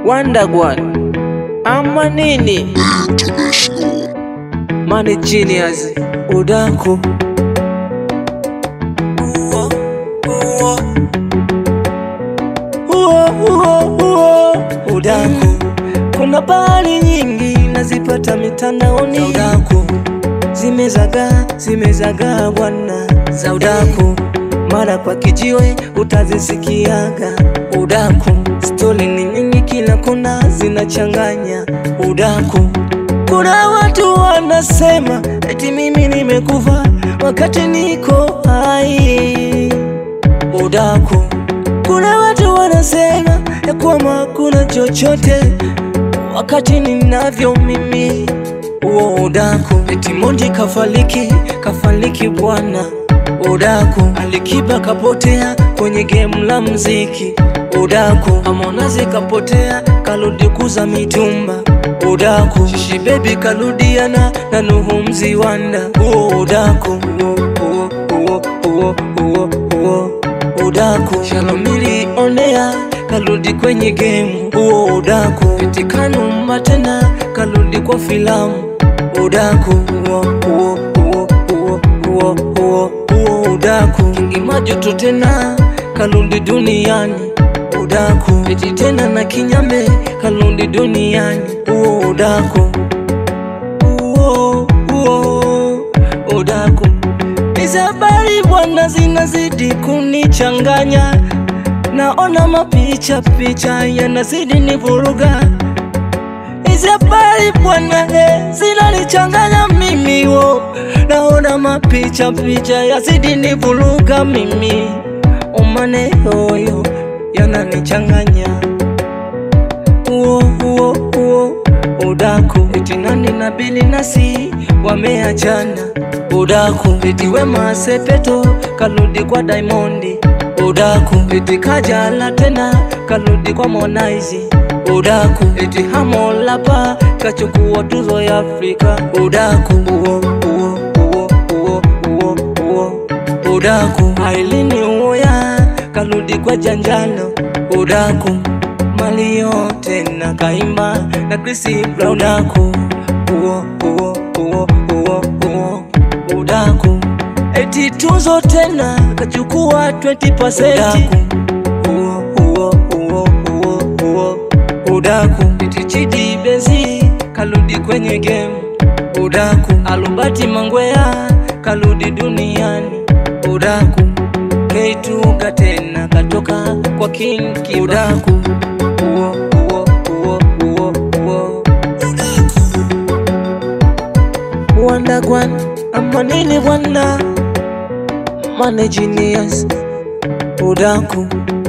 Wandagwan ama nini? Money genius udaku Uo, uo. Uo, uo, uo. udaku kuna bahari nyingi nazipata mitandaoni udaku zimezagaa zimezagaa bwana za udaku mara kwa kijiwe utazisikiaga udaku stori ni nyingi kila kona zinachanganya udaku kuna watu wanasema eti mimi nimekufa wakati niko hai udaku kuna watu wanasema ya kwamba hakuna chochote wakati ninavyo mimi huo udaku eti Mondi kafaliki kafaliki bwana udaku Alikiba kapotea kwenye game la mziki udaku Harmonize kapotea karudi kuza mitumba udaku Shishi baby karudiana na Nuhu Mziwanda huo udaku huo huo huo huo huo huo udaku Shalomili onea karudi kwenye game huo udaku eti Kanumba tena karudi kwa filamu udaku huo huo huo huo huo huo huo udaku Kingi Majuto tena karudi duniani udaku eti tena na Kinyame karudi duniani huo udaku huo huo udaku Hizi habari bwana zinazidi kunichanganya, naona mapicha picha yanazidi nivuruga. Hizi habari bwana eh, zinanichanganya mimi wo, naona mapicha picha yazidi nivuruga mimi, umane yoyo yananichanganya uo uo uo udaku eti nani na bili nasi wameachana udaku eti Wema Sepetu karudi kwa Diamondi udaku eti Kajala tena karudi kwa Harmonize udaku eti Harmolapa kachukua tuzo ya Afrika udaku uo uo uo uo uo uo udaku Ailini Uwoya karudi kwa Janjalo udaku Malio tena kaimba na Chris Brown udaku uo uo uo uo uo udaku eti tuzo tena kachukua 20% uo uo uo uo uo udaku eti Chidi Benzi karudi kwenye game udaku Alubati Mangwea karudi duniani udaku Keituga tena katoka kwa King Kiba udaku uo uo uo uo uo Wandagwan ama nini bwana Money genius udaku